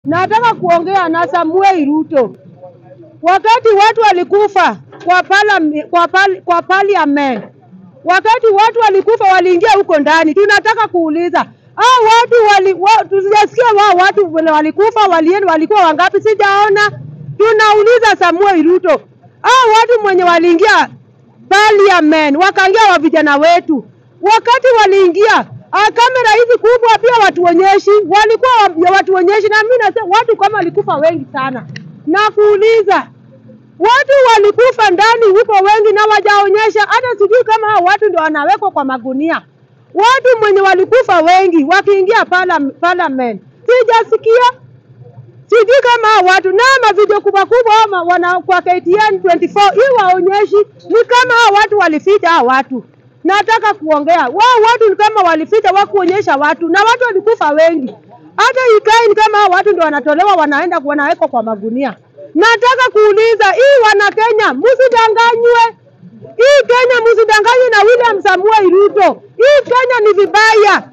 Nataka kuongea na Samuel Ruto. Wakati watu walikufa kwa parliament, kwa, pal, kwa parliament, wakati watu walikufa waliingia huko ndani, tunataka kuuliza hao watu wali, wa, tusijasikia wao watu vile walikufa walienda walikuwa wangapi? Sijaona. Tunauliza Samuel Ruto, hao watu mwenye waliingia parliament wakaingia wa vijana wetu, wakati waliingia Ah, kamera hizi kubwa pia watuonyeshi, walikuwa wa- watuonyeshi, na mimi nasema watu kama walikufa wengi sana, na kuuliza watu walikufa ndani huko wengi na wajaonyesha, hata sijui kama hao watu ndio wanawekwa kwa magunia. Watu mwenye walikufa wengi wakiingia parliament, parliament. Sijasikia, sijui kama hao watu na mavideo kubwa kubwa ama wana kwa KTN 24 hii waonyeshi, ni kama hao watu walificha hao watu nataka kuongea wao watu ni kama walificha wakuonyesha watu na watu walikufa wengi. Hata ikae ni kama hao watu ndio wanatolewa wanaenda wanawekwa kwa magunia. Nataka kuuliza hii wana Kenya, msidanganywe. Hii Kenya msidanganywe na William Samuel Ruto. Hii Kenya ni vibaya,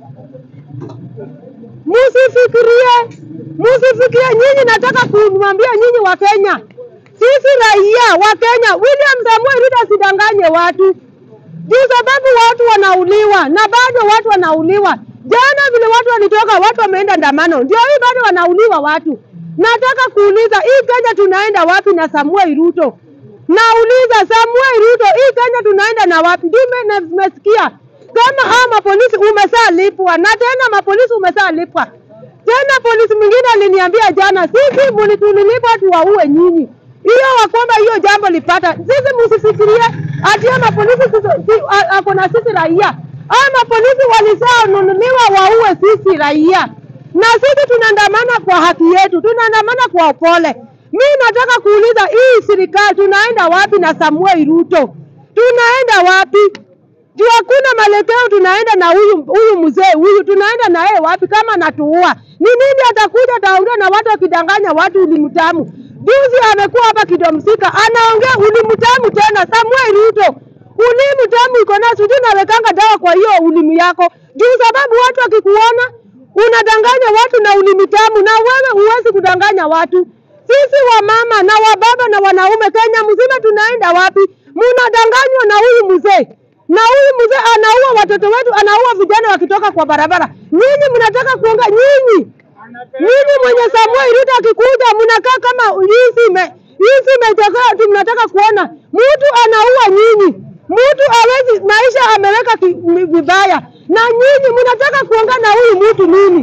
msifikirie, msifikirie. Nyinyi nataka kumwambia nyinyi wa Kenya, sisi raia wa Kenya, William Samuel Ruto asidanganye watu juu sababu watu wanauliwa na bado watu wanauliwa. Jana vile watu walitoka, watu wameenda ndamano, ndio hii bado wanauliwa watu. Nataka kuuliza hii Kenya tunaenda wapi na Samuel Ruto? Nauliza Samuel Ruto, hii Kenya tunaenda na wapi? Ndio na nimesikia kama hao mapolisi umesalipwa na tena mapolisi umesalipwa tena. Polisi mwingine aliniambia jana, sisi mulitulilipwa tuwaue nyinyi hiyo wakwamba hiyo jambo lipata sisi, msifikirie ati ama polisi sisi- si- a- ako na sisi raia. Ama polisi walisanunuliwa waue sisi raia, na sisi tunaandamana kwa haki yetu, tunaandamana kwa upole. Mi nataka kuuliza hii serikali tunaenda wapi na Samuel Ruto? Tunaenda wapi? juu hakuna mwelekeo. Tunaenda na huyu huyu mzee huyu, tunaenda na yeye wapi kama anatuua? Ni nini atakuja ataongea na watu akidanganya watu ulimtamu? Juzi amekuwa hapa Kidomsika anaongea ulimtamu tena. Samuel Ruto, ulimtamu iko na sijui nawekanga dawa kwa hiyo ulimi yako, juu sababu watu wakikuona unadanganya watu na ulimi tamu, na wewe huwezi kudanganya watu. Sisi wamama na wababa na wanaume Kenya mzima tunaenda wapi? Mnadanganywa na huyu mzee na huyu mzee anaua watoto wetu, anaua vijana wakitoka kwa barabara. Nyinyi mnataka kuonga nyinyi nyinyi mwenye Samuel Ruto akikuja mnakaa kama hizi ime hizi imetokea tu, mnataka kuona mtu anaua nyinyi, mtu hawezi maisha ameweka ki- mi- vibaya, na nyinyi mnataka kuongea na huyu mtu nini?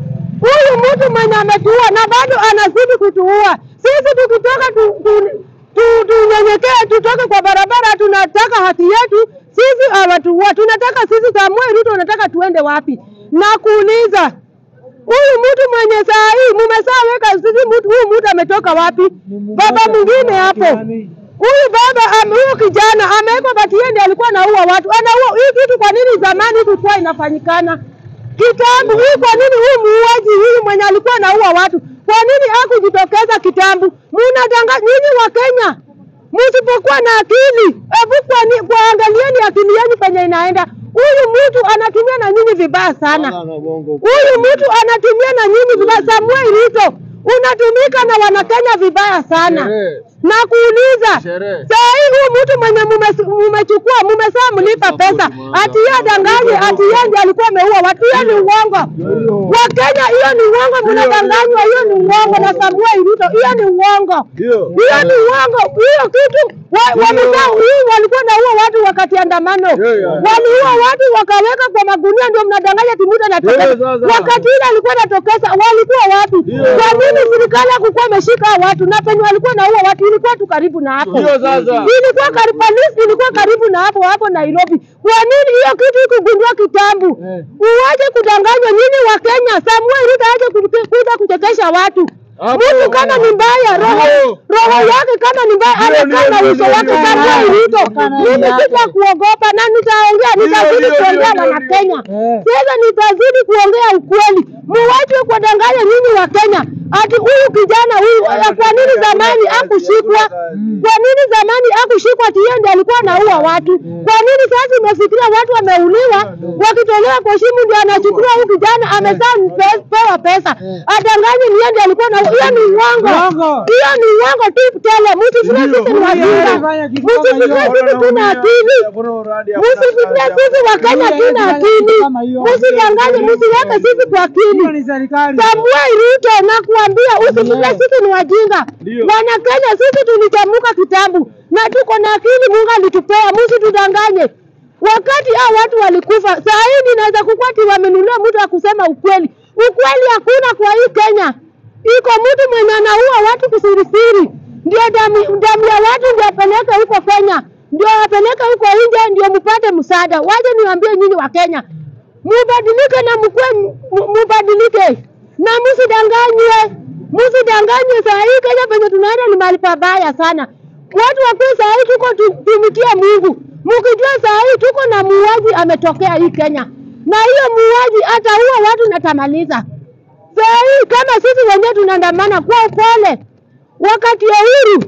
Huyu mtu mwenye ametuua na bado anazidi kutuua. Sisi tukitoka tu, tu, tu, tunyenyekee tutoke kwa barabara, tunataka haki yetu. Sisi hawatuua, tunataka sisi. Samuel Ruto unataka tuende wapi? Na kuuliza huyu mtu mwenye saa hii mumesaweka sisi, mtu huyu mtu ametoka wapi? Baba mwingine hapo, huyu baba am- huyu kijana amewekwa Batiende, alikuwa anaua watu, anaua hii kitu. Kwa nini zamani ilikuwa inafanyikana kitambo? Hii kwa nini huyu muuaji huyu mwenye alikuwa anaua watu, kwa nini hakujitokeza kitambo? Munadanga nyinyi wa Kenya, msipokuwa na akili, hebu kwani- kuangalieni akili yenu penye inaenda. Huyu mtu anatumia na nyinyi vibaya sana. Huyu mtu anatumia na nyinyi vibaya. Samuel Ruto unatumika na wanakenya vibaya sana. Sherehe. Na kuuliza Sherehe. saa hii huyu mtu mwenye mume- mumechukua mumesaa mlipa pesa ati yeye adanganye ati yeye ndiye alikuwa ameua watu, hiyo ni uongo. Wakenya, hiyo ni uongo, mnadanganywa, hiyo ni uongo. Na Samuel Ruto, hiyo ni uongo, Ndio. hiyo ni uongo. Hiyo kitu wa- wamesaa hii walikuwa naua watu wakati andamano, Yeah, yeah. waliua watu wakaweka kwa magunia, ndio mnadanganya ati mtu anatokeza. Yeah, sasa. Wakati ile alikuwa anatokeza, walikuwa wapi? Yeah. Kwa nini serikali hakukuwa ameshika hao watu na penye walikuwa naua watu ilikuwa tu karibu na hapo Ndio sasa. ilikuwa karibu, polisi ilikuwa karibu na hapo hapo Nairobi. Kwa nini hiyo kitu ikugundua kitambo? Eh. Uwaje kudanganywa nyinyi wa Kenya. Samuel Ruto aje ku- kuja kuchekesha watu. Hapo. Mtu kama ni mbaya roho Ndio. roho yake kama ni mbaya Ndio, anakaa na ndio, uso ndio, wake ndio, Samuel ndio. Ruto. Mimi sita kuogopa na nitaongea, nitazidi ndio, kuongea ndio, na ndio. Kenya. Eh. Sasa nitazidi kuongea ukweli. Muwache kuwadanganya nyinyi wa Kenya ati huyu kijana huyu ya kwa nini zamani akushikwa? Kwa nini zamani akushikwa ati yeye ndiye alikuwa anaua watu? Kwa nini sasa imefikiria watu wameuliwa wakitolewa kwa shimo ndio anachukuliwa huyu kijana amesaa mpe- pewa pesa adanganye ni yeye ndiye alikuwa na hiyo ni uongo. Uongo. Hiyo ni uongo tu tele. Msifikirie sisi ni wajinga. Fanya kitu kama hiyo. Msifikirie sisi tuna akili. Msifikirie sisi wa Kenya tuna akili. Msidanganye, msiweke sisi kwa akili. Hiyo ni serikali. Samuel Ruto nakuambia usifikirie sisi ni wajinga. Wana Kenya sisi tulichamuka kitabu na tuko na akili Mungu alitupea, msitudanganye. Wakati hao watu walikufa, saa hii ninaweza kukwati wamenunulia mtu wa kusema ukweli. Ukweli hakuna kwa hii Kenya. Iko mtu mwenye anaua watu kusirisiri, ndio damu, damu ya watu ndio apeleke huko Kenya, ndio apeleke huko nje, ndio mpate msaada. Waje niwaambie nyinyi wa Kenya, mubadilike na mkue mu- mubadilike na msidanganywe, msidanganywe. Saa hii Kenya penye tunaenda ni mahali pabaya sana. Watu wakue saa hii tuko tu- tumikie Mungu, mkijua saa hii tuko na muuaji ametokea hii Kenya, na hiyo muuaji ataua watu na tamaliza. Saa hii kama sisi wenyewe tunaandamana kwa upole, wakati ya uhuru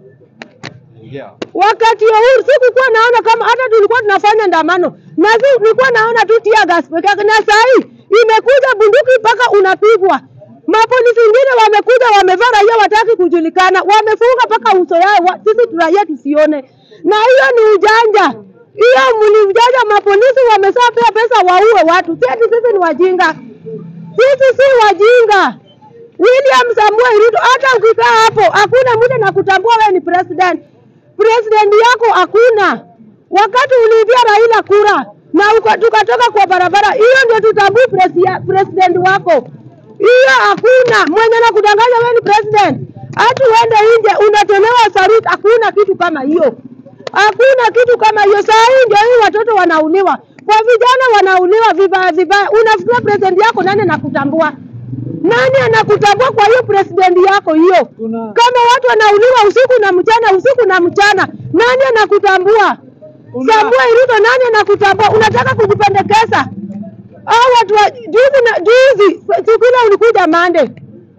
wakati ya uhuru sikukuwa naona kama hata tulikuwa tunafanya ndamano na si nilikuwa naona tu tear gas peke yake, na saa hii imekuja bunduki mpaka unapigwa. Mapolisi wengine wamekuja wamevaa raia wataki kujulikana, wamefunga mpaka uso yao, wa- sisi raia tusione, na hiyo ni ujanja. Hiyo ni ujanja, mapolisi wameshapea pesa waue watu, si ati sisi ni wajinga. Sisi si wajinga. William Samuel Ruto, hata ukikaa hapo hakuna mtu anakutambua wewe ni president. President yako hakuna. Wakati uliibia Raila kura na uko, tukatoka kwa barabara, hiyo ndio tutambue presi- president wako. Hiyo hakuna mwenye anakudanganya wewe ni president. Hata uende nje unatolewa saruti, hakuna kitu kama hiyo. Hakuna kitu kama hiyo. Saa hii ndio hii watoto wanauliwa, kwa vijana wanauliwa vibaya vibaya. Unafikiria president yako nani anakutambua? Nani anakutambua kwa hiyo president yako hiyo? Kuna- Kama watu wanauliwa usiku na mchana, usiku na mchana, nani anakutambua? Kuna- Samuel Ruto, nani anakutambua? Unataka kujipendekeza? Hao watu wa juzi na juzi, siku ile ulikuja Mande,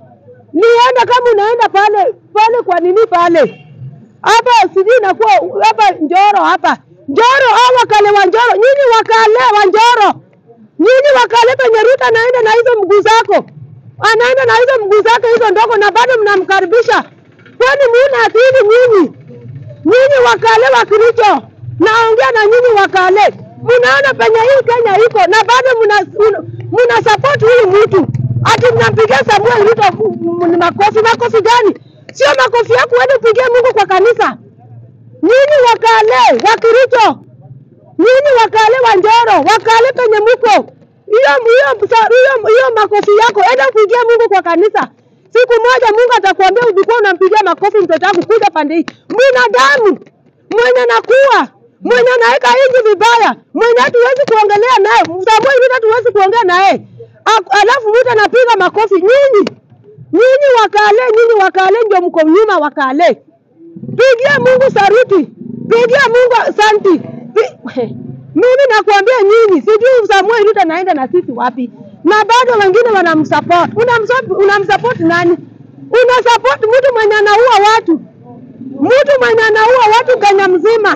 nienda kama unaenda pale pale, kwa nini pale hapa, sijui inakuwa hapa Njoro, hapa Njoro, au wakale wa Njoro, nyinyi wakale wa Njoro, nyinyi wakale penye Ruto anaenda na hizo mguu zako, anaenda na hizo mguu zake hizo ndogo, na bado mnamkaribisha. Kwani muna akili nyinyi? Nyinyi wakale wa Kericho, naongea na nyinyi wakale, mnaona penye hii Kenya iko na bado mna, mna, mna support huyu mtu ati mnampigia Samuel Ruto m- m- ni makofi. Makofi gani? Sio makofi yako, uende upigie Mungu kwa kanisa. Nyinyi wakale wa Kericho, nyinyi wakale wa Njoro, wakale penye muko hiyo hiyo hiyo hiyo makofi yako, enda kupigia Mungu kwa kanisa. Siku moja Mungu atakwambia ulikuwa unampigia makofi mtoto wako kuja pande hii. Binadamu mwenye nakuwa mwenye anaweka inji vibaya, mwenye hatuwezi kuongelea naye, Samuel Ruto hatuwezi kuongea naye, Ak- alafu mtu anapiga makofi. Nyinyi nyinyi wakale, nyinyi wakale ndio mko nyuma wakale. Pigia Mungu saruti, pigia Mungu asanti. Pi- Mimi nakuambia nyinyi, sijui Samuel Ruto anaenda na sisi wapi, na bado wengine wanamsupport. Unamsupport, unamsupport nani? Unasupport mtu mwenye anaua watu, mtu mwenye anaua watu Kenya mzima.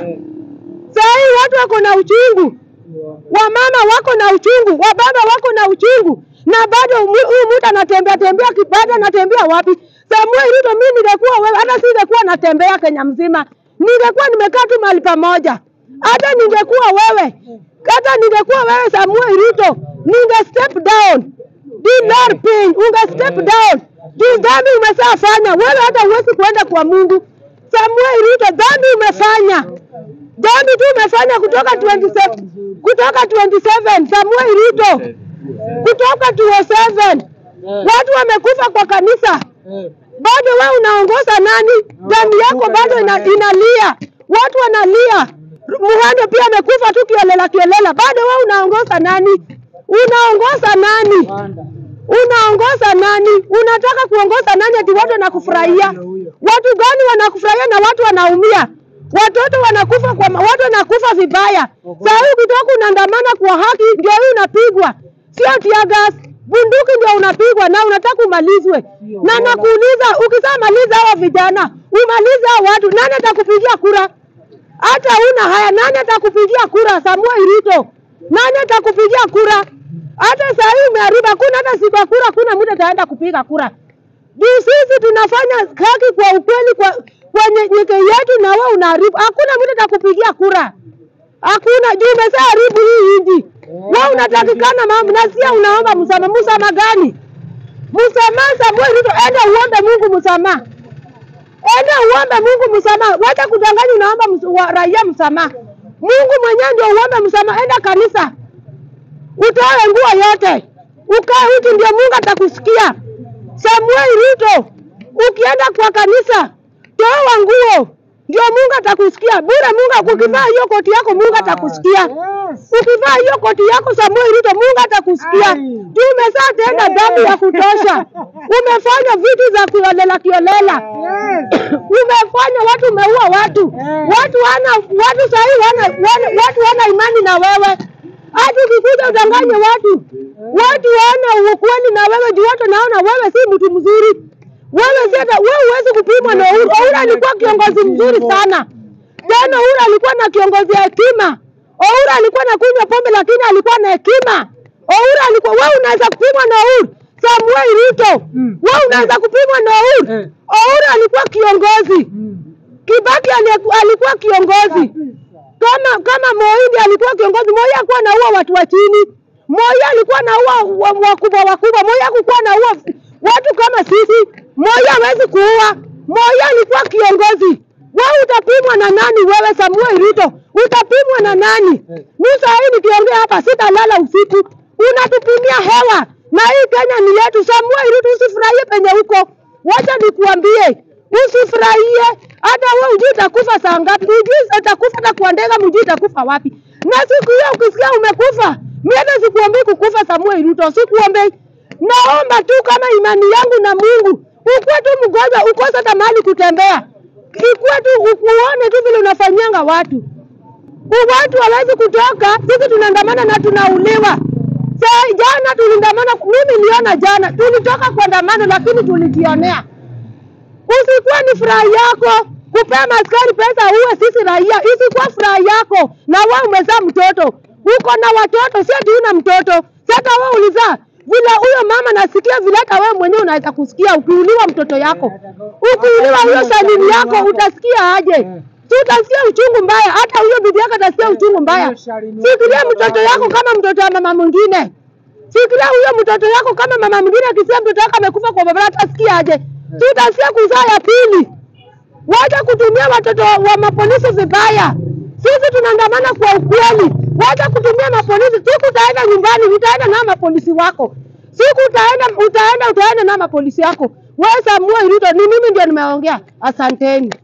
Saa hii watu wako na uchungu, wamama wako na uchungu, wababa wako na uchungu, na bado mu- huyu mtu anatembea tembea kibada, anatembea wapi? Samuel Ruto, mimi ningekuwa wewe, hata singekuwa natembea Kenya mzima, ningekuwa nimekaa tu mahali pamoja. Hata ningekuwa wewe, hata ningekuwa wewe Samuel Ruto, ninge step down Dinar pin, unge step down. Juu dhambi umeshafanya wewe, hata huwezi kuenda kwa Mungu. Samuel Ruto, dhambi umefanya dhambi tu umefanya kutoka 27 kutoka 27 Samuel Ruto kutoka 27 watu wamekufa kwa kanisa, bado wewe unaongoza nani? Damu yako bado ina, inalia, watu wanalia. Muhando pia amekufa tu kiolela kiolela, bado wewe unaongoza nani? Unaongoza nani? Unaongoza nani? Unataka kuongoza nani? Ati watu wanakufurahia? Watu gani wanakufurahia na watu wanaumia? Watoto wanakufa kwa ma- watu wanakufa vibaya. Saa hii ukitoka unaandamana kwa haki, ndio hii unapigwa, sio tear gas. bunduki ndio unapigwa na unataka umalizwe. Na nakuuliza, ukishamaliza hawa vijana, umalize hao watu, nani atakupigia kura? Hata una haya, nani atakupigia kura? Samuel Ruto, nani atakupigia kura? Hata saa hii umeharibu, hakuna hata siku ya kura, hakuna mtu ataenda kupiga kura. Juu sisi tunafanya haki kwa ukweli, kwa kwenye nyeke yetu, na wewe unaharibu. Hakuna mtu atakupigia kura, hakuna. Juu umeshaharibu hii nchi. Wewe unatakikana mambo na sia, unaomba msamaha. Msamaha gani? Msamaha Samuel Ruto, enda uombe Mungu msamaha. Enda uombe Mungu msamaha. Wacha kudanganya unaomba ms- wa- raia msamaha. Mungu mwenyewe ndio uombe msamaha. Enda kanisa. Utoe nguo yote. Ukae wiki ndio Mungu atakusikia. Samuel Ruto, ukienda kwa kanisa, toa nguo. Ndio Mungu atakusikia. Bure Mungu ukivaa hiyo koti yako Mungu atakusikia. Yes. Ukivaa hiyo koti yako Samuel Ruto, Mungu atakusikia. Ai. Juu umeshatenda dhambi ya kutosha. Umefanya vitu za kiolela kiolela. Yes. Umefanya watu, umeua watu. Eh. Watu wana watu sahii wana, wana, watu wana imani na wewe. Hata ukikuja udanganye watu, watu wana ukweli na wewe juu watu naona wewe si mtu mzuri. Wewe si hata wewe huwezi kupimwa na Uhuru. Uhuru alikuwa kiongozi mzuri sana. Tena Uhuru alikuwa na kiongozi ya hekima. Uhuru alikuwa na kunywa pombe lakini alikuwa na hekima. Uhuru alikuwa wewe unaweza kupimwa na Uhuru. Samuel Ruto. Mm. Wewe unaweza kupimwa na Uhuru. Eh. Uhuru alikuwa kiongozi. Mm. Kibaki aliku- alikuwa kiongozi. Kama kama Moi ndiye alikuwa kiongozi, Moi hakuwa anaua watu wa chini. Moi alikuwa anaua wa- wakubwa wakubwa. Moi hakuwa anaua watu kama sisi. Moi hawezi kuua. Moi alikuwa kiongozi. Wewe utapimwa na nani? Wewe Samuel Ruto utapimwa na nani? Mimi saa hii nikiongea hapa sitalala usiku, unatupimia hewa na hii Kenya ni yetu. Samuel Ruto, usifurahie penye huko, wacha nikuambie, usifurahie. Hata wewe ujui utakufa saa ngapi, ujui utakufa hata kwa ndege, mjui utakufa wapi. Na siku hiyo ukisikia umekufa, mimi hata sikuombei kukufa Samuel Ruto, sikuombei. Naomba tu kama imani yangu na Mungu, ukuwe tu mgonjwa, ukose hata mahali kutembea, ikuwe tu ukuone tu vile unafanyanga watu watu hawezi kutoka, sisi tunaandamana na tunauliwa. Saa jana tuliandamana, mimi niliona jana, tulitoka kuandamana lakini tulijionea. Usikuwa ni furaha yako kupea maskari pesa uwe sisi raia, isikuwa furaha yako. Na wewe umezaa mtoto, uko na watoto, si ati una mtoto. Sasa wewe ulizaa vile huyo mama, nasikia vile hata wewe mwenyewe unaweza kusikia ukiuliwa mtoto yako, ukiuliwa huyo salini yako, utasikia aje? Si utasikia uchungu mbaya, hata huyo bibi yako atasikia uchungu mbaya. Fikiria mtoto yako kama mtoto wa mama mwingine. Fikiria huyo mtoto yako kama mama mwingine akisikia mtoto wako amekufa kwa baba, atasikia aje? Si utasikia kuzaa ya pili. Wacha kutumia watoto wa, wa mapolisi vibaya. Sisi tunaandamana kwa ukweli. Wacha kutumia mapolisi. Siku utaenda nyumbani, utaenda na mapolisi wako. Siku utaenda utaenda utaenda na mapolisi yako. Wewe Samuel Ruto, ni mimi ndio nimeongea. Asanteni.